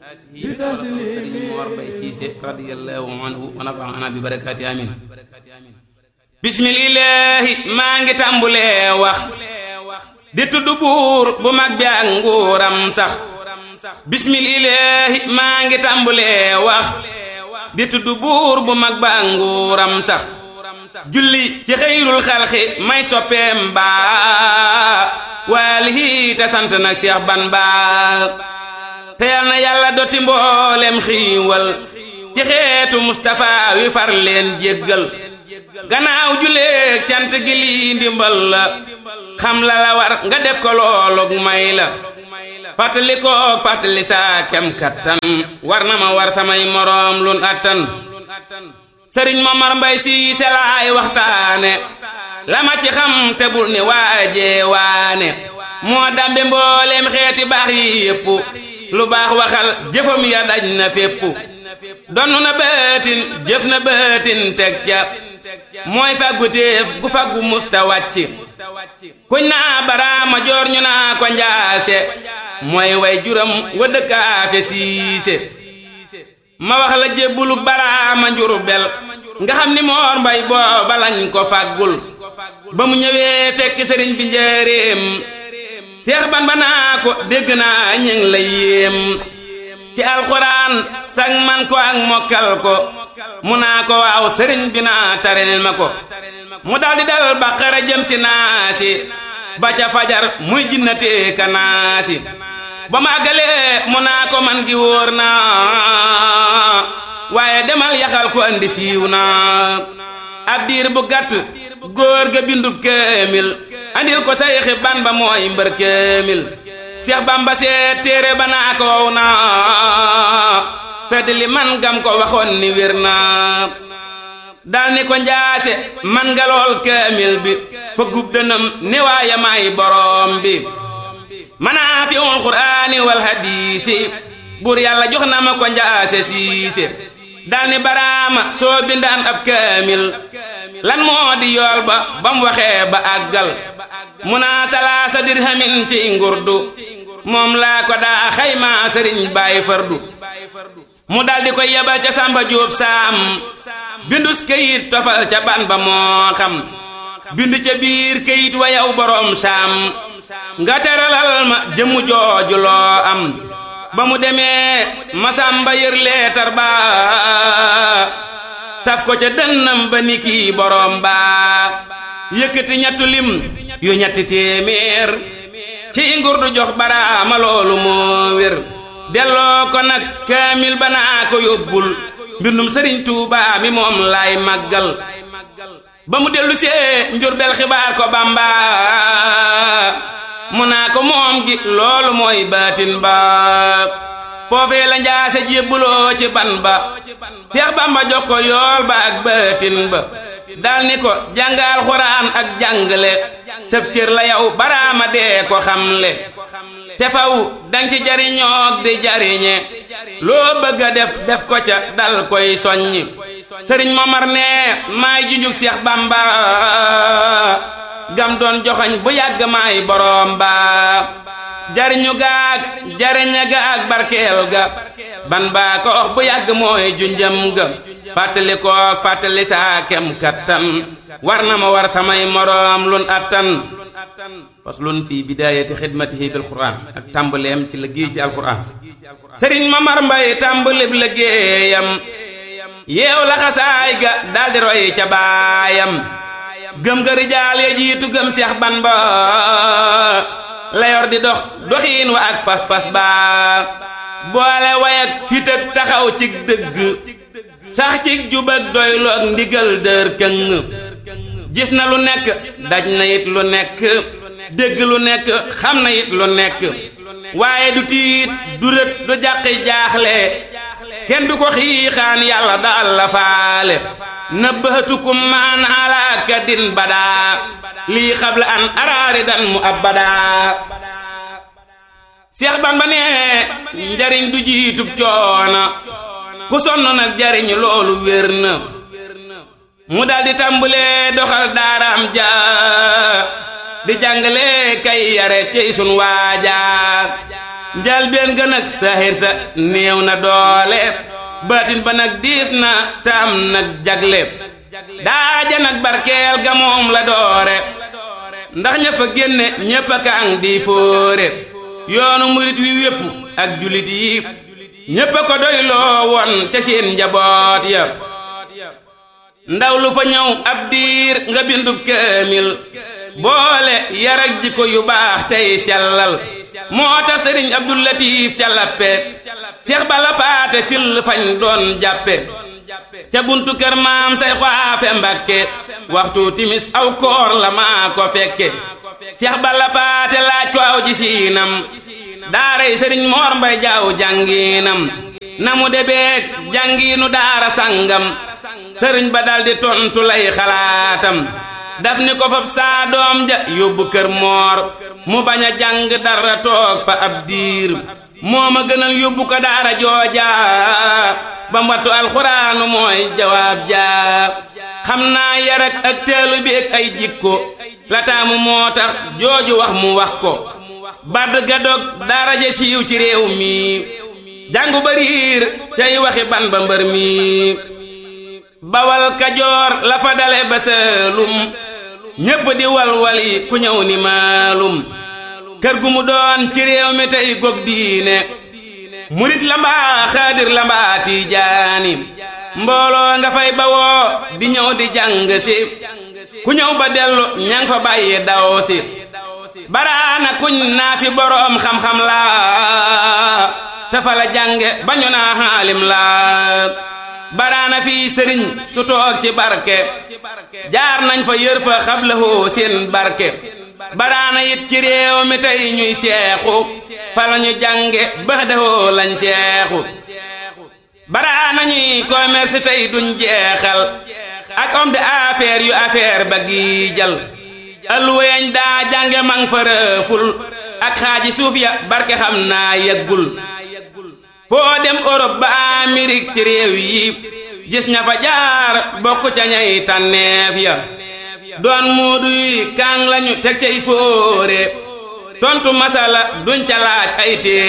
sëriñ Mor Mbay Siise radiyallahu anhu wa nafaana bi barakaati amin bismillaahi maa ngi tàmbulee wax di tudd buur bu mag bi ak nguuram sax bismillaahi maa ngi tàmbulee wax di tudd buur bu mag ba ak nguuram sax julli ci xëyrul xalxi may soppeem baa waalihi te sant nag Seex ban baa te yal na yàlla dotti mboolem xiiwal ci xeetu Mustapha wi far leen jéggal gannaaw juleeg cant gi lii ndimbal la xam la la war nga def ko loolug may la fàttali koog fàttali saa kem kattan war na ma war samay moroom lun attan sëriñ Momar Mbay si selaay waxtaane la ma ci xam te bul ni waajee waane moo dambe mbooleem xeeti baax yi yépp lu baax waxal jëfam ya daj na fépp donn na bëtin jëf na bëtin teg ca mooy fàggu téef gu fàggu musta wàcc kuñ naa baraama joor ñu naa ko njaase mooy way juram wa dëkkaafe siise ma wax la jébbuluk baraama njurbel nga xam ni moor mbay booba lañ ko fàggul ba mu ñëwee fekk sëriñ bi njëreem seex ban ba naa ko dégg naa ñëng la yéem ci alxuraan sag man ko ak mokkal ko mu naa ko waaw sëriñ bi naa tarel ma ko mu daldi dal baqara jëm si naasi ba ca fajar muy jinnatee ka naasi ba ma àggalee mu naa ko man gi wóor naa waaye demal yaxal ko andi siiw naa ab diir bu gàtt góor ga bindu kéemil andil ko sayxi ban ba mooy mbër kéemil seex bamba seet téere ba naa ko wow naa fedd li man gam ko waxoon ni wér naa dal ni ko njaase man nga lool kéemil bi fa gub dënam ni waaye may boroom bi manaa fi ul quraani wal hadiisi buur yàlla jox na ma ko njaase siise dal ni baraama soo bindaan ab kaamil lan moo di yool ba bam waxee ba àggal mu naa salaasa dirhamin ci ngurdu moom laa ko daa xaymaa sëriñ bàyyi fardu mu daldi koy yebal ca sàmba jóob saam bindus këyit tofal ca ban ba moo xam bind ca biir këyit wa yow boroom saam nga teralal ma jëmu jooju loo am ba mu demee masamba yër leetar ba taf ko ca dënnam ba ni kii boroom ba yëkkati ñettu lim yu ñetti téeméer ci ngurdu jox baraama loolu moo wér delloo ko nag kaamil ba naa ko yóbbul mbindum sëriñ Tuubaa mi moom laay màggal ba mu dellu see njurbel xibaar ko Bamba mu naa ko moom gi loolu mooy baatin ba foofee la njaase jébbuloo ci ban ba Seex Bamba jox ko yool ba ak baatin ba dal ni ko jàngal xuraan ak jàngale sëb cër la yow baraama dee ko xamle te faw dang ci jariñoog di jariñe loo bëgg a def def ko ca dal koy soññi sëriñ Momar ne maay junjug Seex Bamba gam doon joxoñ bu yàgg maay boroom ba jariñu gaag jariña ga ak barkeel ga ban baa ko wax bu yàgg mooy junjam ga fàttali ko fàttali saa kem kattan war na ma war samay moroom lun attan faslun fi bidayati xidmatihi bil quran ak tàmbaleem ci liggéey ci alquran sëriñ Mamar Mbay tàmbalib liggéeyam yeew la xasaay ga daldi roy ca baayam gëm ga rijaal ya jiitu gëm seex ban ba la yor di dox doxiin wa ak pas-pas ba boole way ak fit ak taxaw ci dëgg sax ci jub ak doylu ak ndigal dër këng gis na lu nekk daj na it lu nekk dégg lu nekk xam na it lu nekk waaye du tiit du rët du jàqi jaaxle kenn du ko xiixaan yàlla daal la faale nëbbatukum maan ala kadin badaa lii xabla an araari dan mu abbadaa Seex Bamba ne njariñ du jiitub coona ku sonn nag jariñ loolu wér na mu daldi tàmbulee doxal daaraam ja di jàngale kay yare ci sun waaja njalbeen ga nag saaxir sa néew na doole baatin ba nag diis na te am nag jagle daaja nag barkeel ga moom la doore ndax ña fa génne ñépp a kaang di fóore yoonu murit wi wépp ak julit yi ñépp a ko doyloo woon ca seen njaboot ya ndaw lu fa ñëw ab diir nga bindub kaamil boole yar ak jikko yu baax tey sellal moo tax sëriñ Abdul Latif ca lappe Seex Balla Paate sil fañ doon jàppe ca buntu kër maam say xaafe Mbàkke waxtu timis aw koor la maa ko fekke Seex Balla Paate laaj ko aw ji siinam daaray sëriñ Moor Mbay Jaaw jàngiinam na mu debeek jàngiinu daara sangam sëriñ ba daldi tontu lay xalaatam daf ni ko fab saa doom ja yóbbu kër moor mu bañ a jàng dara toog fa ab diir moo ma gënal yóbbu ko daara jooja ba wattu alxuraanu mooy jawaab jaa xam naa yarak ak teelu bi ak ay jikko la taamu moo tax jooju wax mu wax ko bard ga dog daara ja siiw ci réew mi jàngu bariir cay waxi ban ba mbër mi bawal kajoor la fa dale ba saalum ñépp di walwali ku ñëw ni maalum kër gu mu doon ci réew mi tey gog diine murit la mbaa xaadir la mbaa tiijaani mbooloo nga fay bawoo di ñëw di jàng si ku ñëw ba dellu ñang fa bàyyi daw si baraana kuñ naa fi boroom xam-xam la te fa la jànge ba ñu naa xaalim la baraana fii sëriñ su toog ci barke jaar nañ fa yër fa xablahoo seen barke baraana it ci réew mi tey ñuy seexu fa la ñu jànge ba dahoo lañ seexu baraana ñuy commerce tey duñ jeexal ak homme d'affaires yu affaire ba gi jal alweeñ daa jànge mang fa rëful ak xaaji suuf ya barke xam naa yeggul foo dem Europe ba Amérique ci réew yi gis ña fa jaar bokk ca ñay tànneef ya doon muudu yi kaang lañu teg cay fóore tontu masala duñ ca laaj ay téere